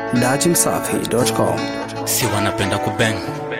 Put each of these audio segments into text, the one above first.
dachimsafi.com. si wanapenda kubeng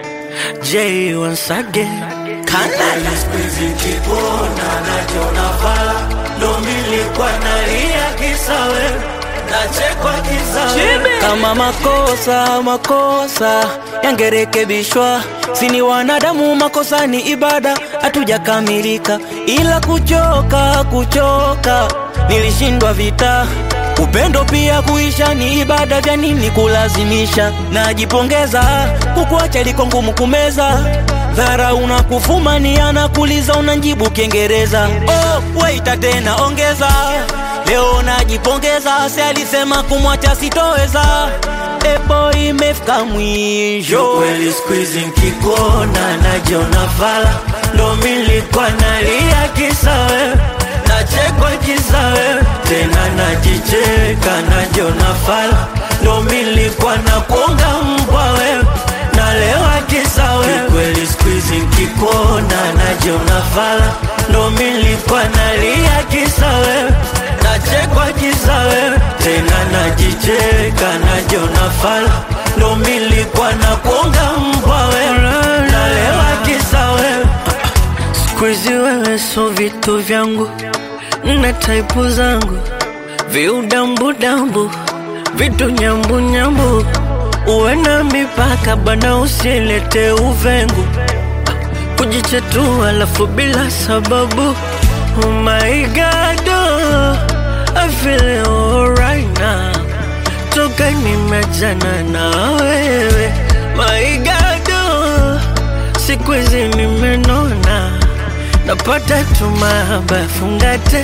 J once again Kana Squeeze kikuona najiona fala ndo milikuwa nalia kisa wewe nachekwa kisa wewe kama makosa makosa yangerekebishwa sini wanadamu makosa ni ibada hatujakamilika ila kuchoka kuchoka nilishindwa vita upendo pia kuisha ni ibada vya nini kulazimisha najipongeza kukuacha liko ngumu kumeza dhara unakufumania kuliza unanjibu kiingereza oh, waita tena ongeza leo najipongeza si alisema kumwacha sitoweza epo imefika mwisho kweli squeeze nkikuona najiona fala ndo milikuwa nalia kisa wewe nachekwa kisa wewe tena najicheka najiona fala ndo milikuwa na kuonga mbwa wewe nalewa kisa wewe kweli squeeze nkikuona najiona fala ndo milikuwa nalia kisa wewe nachekwa kisa wewe tena najicheka najiona fala ndo milikuwa na kuonga mbwa wewe nalewa kisa wewe Squeezy wewe so vitu vyangu na taipu zangu viudambudambu vitu nyambunyambu uwe na mipaka bana usilete uvengu kujichetua alafu bila sababu oh my god oh, I feel alright now toka nimejana na wewe my god oh, siku hizi nimenona napata tu mahaba fungate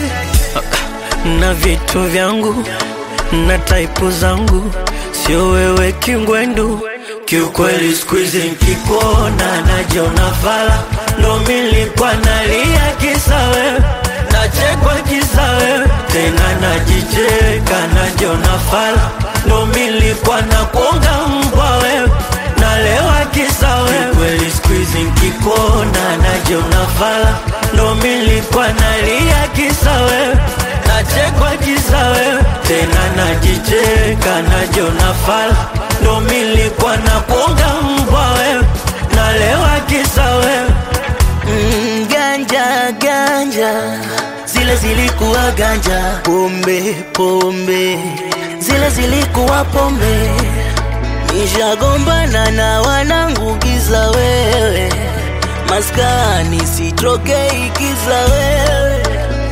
na vitu vyangu na taipu zangu sio wewe kingwendu kiukweli squeeze nkikuona najiona fala ndo milikuwa nalia kisa wewe nachekwa kisa wewe tena najicheka najiona fala ndo milikuwa na kuonga mbwa wewe nalewa kisa wewe kweli squeeze nkikuona najiona fala ndo milikuwa nalia kisa wewe nachekwa kisa wewe tena najicheka najiona fala ndo milikuwa na kuonga mbwa wewe nalewa kisa wewe mm, ganja ganja zile zilikuwa ganja pombe pombe zile zilikuwa pombe nishagombana na wanangu giza wewe maskani sitrokei kiza wewe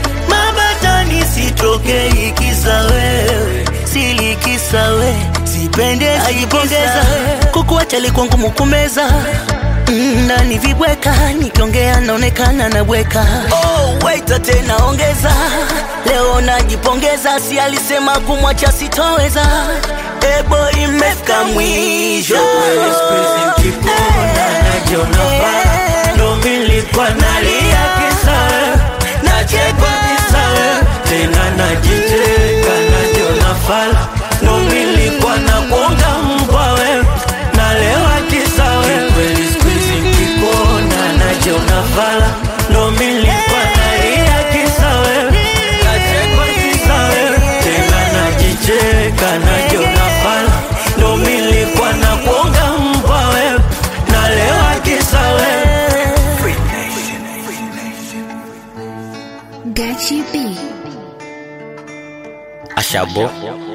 mabatani sitrokei kiza wewe silikisa we sipende ajipongeza kukuacha likuwa ngumu kumeza Mm, ndani vibweka nikiongea naonekana nabweka oh, waita tena ongeza leo najipongeza si alisema kumwacha sitoweza ebo imefika mwisho Kweli squeeze nkikuona najiona fala ndo milikuwa nalia kisa wewe nachekwa kisa wewe tena najicheka najiona fala ndo milikuwa na kuonga mbwa wewe nalewa kisa wewe kweli squeeze nkikuona najiona fala ndo milikuwa nalia kisa wewe nachekwa kisa wewe tena najicheka najiona fala ndo milikuwa na kuonga mbwa wewe nalewa kisa wewe Gachi B. ashabo